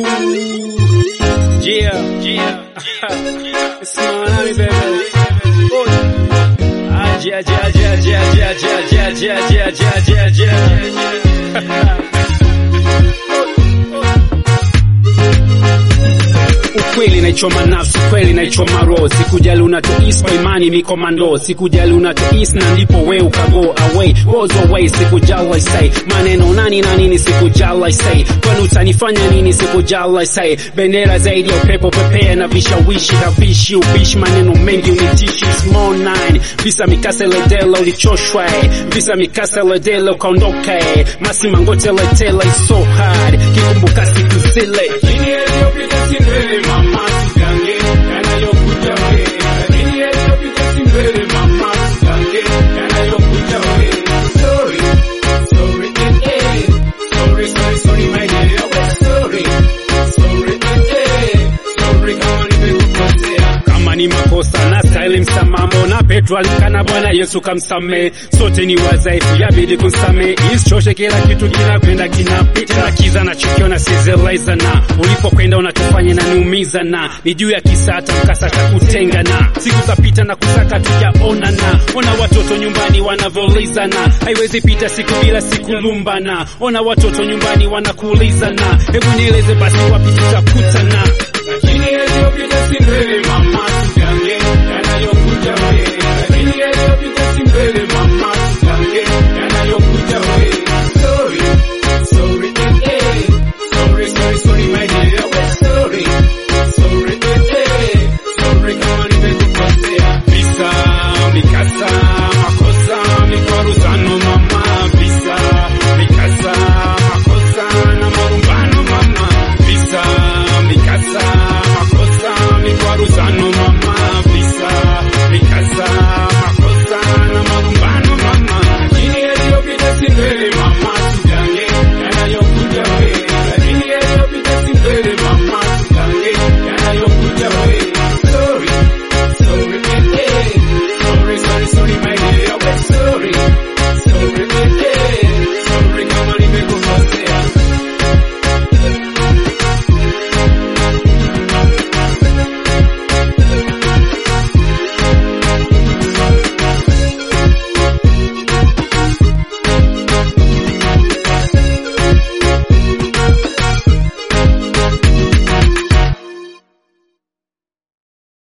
Yeah, yeah. It's Miami, baby. Oh. Ah, yeah, yeah, yeah, yeah, yeah, yeah, yeah, yeah, yeah, yeah, yeah, yeah. Ukweli naichoma nafsi, kweli naichoma roho. Sikujali unatois kwa imani mikomando, sikujali unatois na ndipo we ukago away, goes away. Sikujali I say maneno nani na nini, sikujali I say kwani utanifanya nini, sikujali I say bendera zaidi ya upepo, pepea na vishawishi havishi ubishi, maneno mengi unitishi, small nine visa mikasa ledela ulichoshwa, eh. visa mikasa ledela ukaondoka, eh. masi mangote letela is so hard, kikumbuka siku zile Chini yaliyopita si mbele mama, sigange yanayokuja we. Chini yaliyopita si mbele mama, sigange yanayokuja we. Sorry, sorry, eh, eh. Sorry, sorry, sorry, my dear, oh, sorry. Sorry, eh, eh. Sorry kama nimekukosea. Kama ni makosa na style msamaha, mbona Petro alikana Bwana Yesu kamsamehe? Sote ni wadhaifu, yabidi kumsamehe. Isichoshe, kila kitu kinakwenda kinapita, na kiza na chukiona sizeleza na ulipokwenda unatufanya na niumiza na ni juu ya kisa hata mkasa kutenga na siku zapita na kusaka tujaona na ona watoto nyumbani wanavyolizana, haiwezi pita siku bila siku lumbana. Ona watoto nyumbani wanakuulizana, hebu nieleze basi wapi tutakutana? Lakini yaliyopita si mbele mama, tujange yanayokuja we